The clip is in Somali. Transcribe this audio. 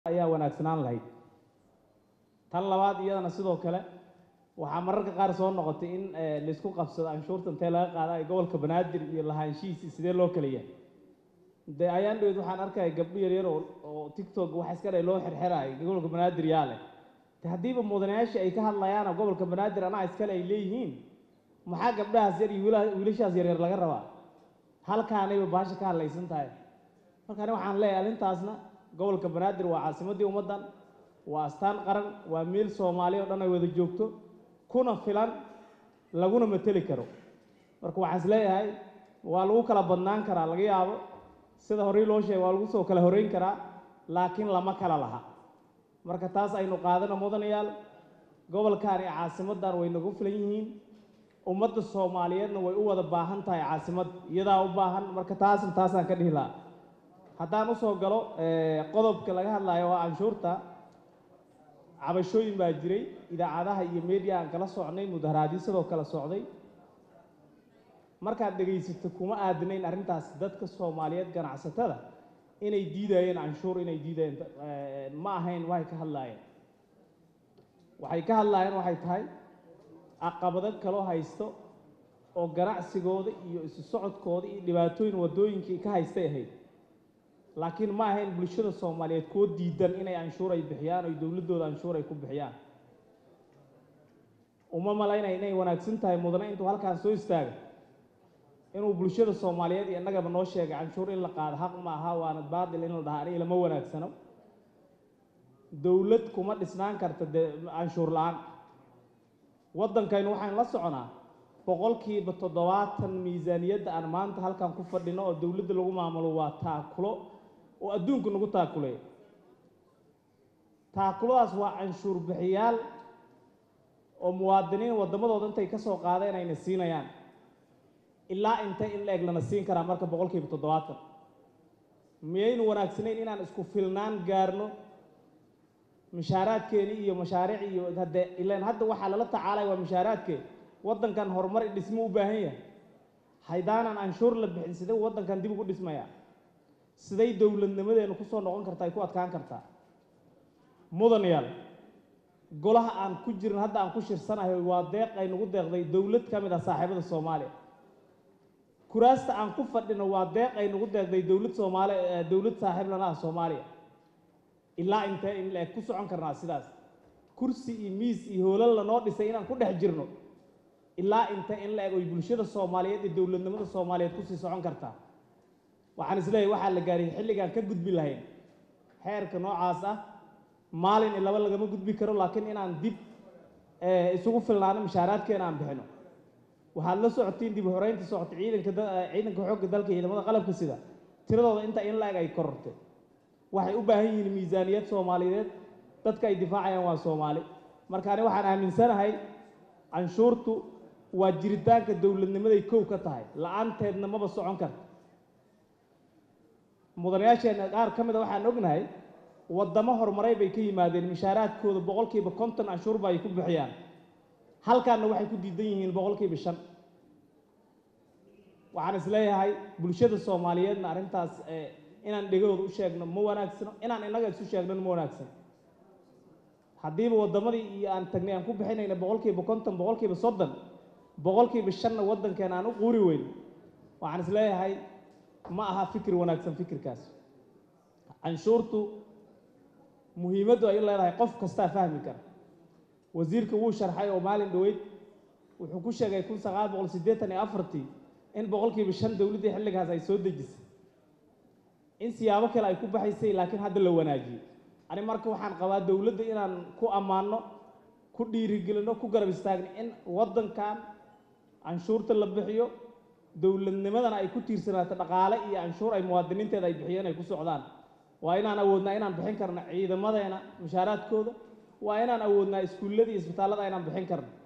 ayaa wanaagsanaan lahayd tan labaad iyadana sidoo kale waxaa mararka qaar soo noqotay in laysku qabsado anshuurta intee laga qaada ay gobolka banaadir iyo lahaanshihiisi sidee loo kala yahay dee ayaan dhaweyd waxaan arkaya gabdho yaryar oo oo tiktok wax iska dhay loo xirxiraayo gobolka banaadir yaa leh de haddiiba mudanayaashii ay ka hadlayaana gobolka banaadir anaa iskale ay leeyihiin maxaa gabdhahaas yar iyo wiila- wiilashaas yaryar laga rabaa halkaanayba baasha ka hadlaysan tahay marka ani waxaan leeyahay arrintaasna gobolka banaadir waa caasimaddii ummaddan waa astaan qaran waa meel soomaali oo dhan ay wada joogto kuna filan laguna mateli karo marka waxaan is leeyahay waa lagu kala badnaan karaa laga yaabo sida horey loo sheegay waa lagu soo kala horeyn karaa laakiin lama kala laha marka taas aynu qaadano mudanayaal gobolkan iyo caasimaddan way nagu filan yihiin ummadda soomaaliyeedna way u wada baahan tahay caasimad iyadaa u baahan marka taasna taasaan ka dhihi lahaa haddaan usoo galo qodobka laga hadlayo waa canshuurta cabashooyin baa jiray idaacadaha iyo media aan kala socnay mudaharaadyo sidoo kale socday markaad dhegaysato kuma aadanayn arrintaas dadka soomaaliyeed ganacsatada inay diidayeen canshuur inay diidayeen ma ahayn waxay ka hadlaayeen waxay ka hadlaayeen waxay tahay caqabado kaloo haysto oo ganacsigooda iyo isu socodkooda iyo dhibaatooyin waddooyinkii ka haystay ahayd laakiin ma ahayn bulshada soomaaliyeed kuwo diidan inay canshuur ay bixiyaan oy dowladdooda canshuur ay ku bixiyaan uma malaynaya inay wanaagsan tahay mudane intuu halkaan soo istaaga inuu bulshada soomaaliyeed iyo innagaba noo sheegay canshuur in la qaado xaq ma aha waana baatil in la dhahaa aniga lama wanaagsano dowlad kuma dhisnaan karta dee canshuur la-aan waddankaynu waxaan la soconaa boqolkiiba toddobaatan miisaaniyadda aan maanta halkan ku fadhino oo dowladda lagu maamulo waa taakulo oo adduunku nagu taakuleey taakuladaas waa canshuur bixiyaal oo muwaadiniin waddamadooda intay ka soo qaadeen ayna siinayaan ilaa intay in la eg lana siin karaa marka boqolkiiba toddobaatan miyaynu wanaagsanayn inaan isku filnaan gaarno mushaaraadkeeni iyo mashaariic iyo hadde ilaan hadda waxaa lala tacaalaya waa mushaaraadkeeni waddankan horumar i dhismo u baahan yahay haydaanan canshuur la bixin sidee waddankan dib ugu dhismaya siday dowladnimadeenu ku soo noqon kartaa ay ku adkaan kartaa mudanayaal golaha aan ku jirin hadda aan ku shirsanahay waa deeq ay nagu deeqday dowlad ka mid ah saaxiibada soomaaliya kuraasta aan ku fadhino waa deeq ay nagu deeqday dowlad soomaali dowlad saaxiib lana ah soomaaliya ilaa intee in la-eg ku socon karnaa sidaas kursi iyo miis iyo hoolal lanoo dhisay inaan ku dhex jirno ilaa intee in la eg oy bulshada soomaaliyeed iyo dowladnimada soomaaliyeed kusii socon kartaa waxaan isleeyahay waxaa la gaariyay xilligaan ka gudbi lahayn xeerka noocaas ah maalin iyo laba lagama gudbi karo laakiin inaan dib isugu filnaano mushaaraadkeena aan bixino waxaad la socotiin dib horeynta socota ciidanka ciidanka xoogga dalka ciidamada qalabka sida tiradooda inta in la-eg ay korortay waxay u baahan yihiin miisaaniyad soomaaliyeed dadka ay difaacayaan waa soomaali marka ani waxaan aaminsanahay canshuurtu waa jiritaanka dowladnimaday kow ka tahay la-aanteedna maba socon karta mudanayaasheenna qaar ka mid a waxaan ognahay waddamo horumaray bay ka yimaadeen mushaaraadkooda boqolkiiba konton canshuurba ay ku bixiyaan halkaanna waxay ku diidan yihiin boqolkiiba shan waxaan is leeyahay bulshada soomaaliyeedna arrintaas inaan dhegahooda u sheegno ma wanaagsano inaan innaga isu sheegnona ma wanaagsano haddiiba waddamadii iyo aan tagnay aan ku bixinayna boqolkiiba konton boqolkiiba soddon boqolkiiba shanna waddankeena aan u quuri weyn waxaan is leeyahay ma aha fikir wanaagsan fikirkaas canshuurtu muhiimaddu ay u leedahay qof kastaa fahmi kara wasiirka wuu sharxay oo maalin dhoweyd wuxuu ku sheegay kun sagaal boqol siddeetan iyo afartii in boqolkiiba shan dowladdii xilligaas ay soo dejisay in siyaabo kale ay ku baxaysay laakiin hadda la wanaajiyey ani marka waxaan qabaa dowladda inaan ku ammaanno ku dhiirigelinno ku garab istaagno in waddankan canshuurta la bixiyo dowladnimadana ay ku tiirsanaato dhaqaale iyo canshuur ay muwaadiniinteeda ay bixiyeen ay ku socdaan waa inaan awoodnaa inaan bixin karno ciidamadeena mushaaraadkooda waa inaan awoodnaa iskuullada iyo isbitaallada inaan bixin karno